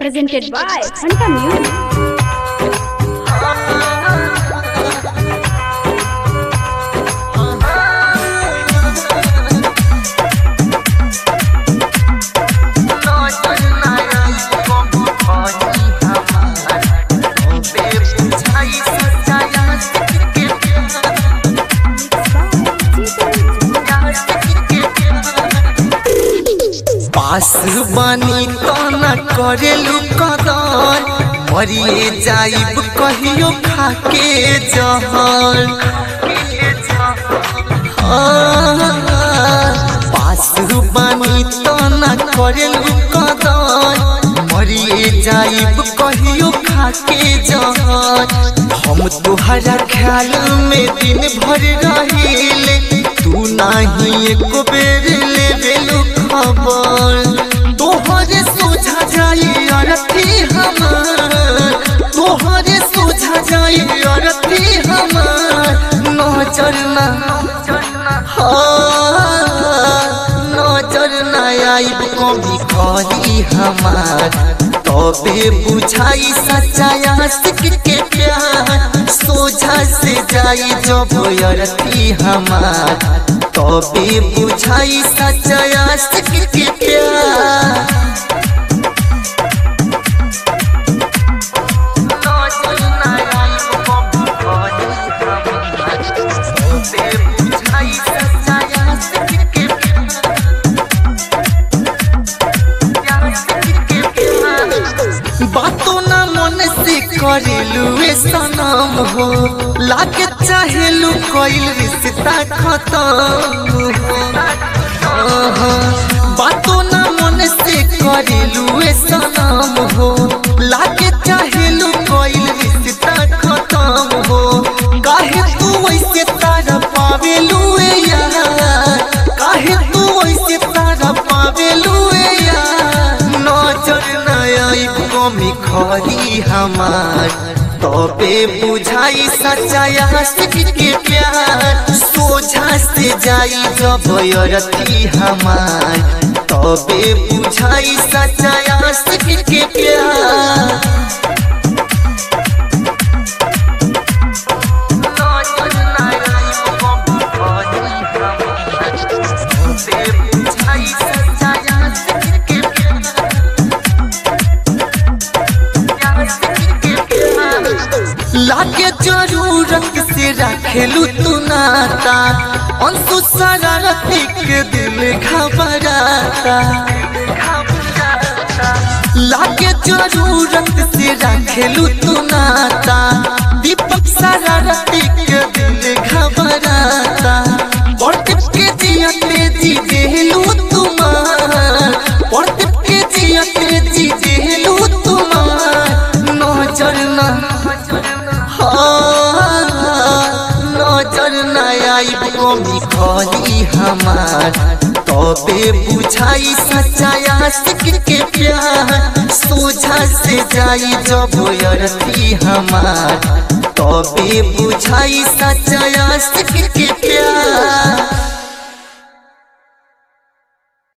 presented by Fanta Music. पास बानी तो न करेलू कदर मरिए जाइब कहियो खाके जहर हाँ, पास बानी तो न करेलू कदर मरिए जाइब कहियो खाके जहर हम तुहरा ख्याल में दिन भर रहिले तू नाही एको बेर लेवेलू खबर तोहरे सोझा जाई अरथी हमर तोहरे सोझा जाई अरथी हमर नजर ना हाँ, नजर ना आइब कभी करी हमार तबे बुझाई सच्चाया सिख के प्यार सोझा से जाई जब अरथी हमार तबे बुझाई सच्चाया सिख के प्यार नजर ना आइब कभी करी हमार, तबे बुझाई सच्चाया सिख के बातों ना मन से करेलू ए सनम हो लागे चाहेलू कोइल रिश्ता खत्म हो आहा, बातों ना मन से करेलू ए सनम हो लागे चाहेलू कोइल रिश्ता खत्म हो काहे तू वैसे तारा पावेलू ए यार काहे तू वैसे तारा पावेलू ए यार नजर न आइब कमी खरी हमार तबे बुझाई सच्चाया सिख के प्यार सोझा से जाई जब अरथी हमार तबे बुझाई सच्चाया सिख के प्यार नजर न आइब कमी खरी हमार, तबे बुझाई सच्चाया सिख के प्यार लागे जरूरत से रखेलू तू नाता अंशु शरारती के दिल घबराता लागे जरूरत से रखेलू तू नाता दीपक शरारती के दिल घबराता पढ़ के जिया तेजी देलू तुम्हार पढ़ के जिया तेजी देलू तुम्हार नजर ना हाँ, नजर न आइब कमी खरी हमार तबे बुझाई सच्चाया सिख के प्यार सोझा से जाई जब अरथी हमार तबे बुझाई सच्चाया सिख के प्यार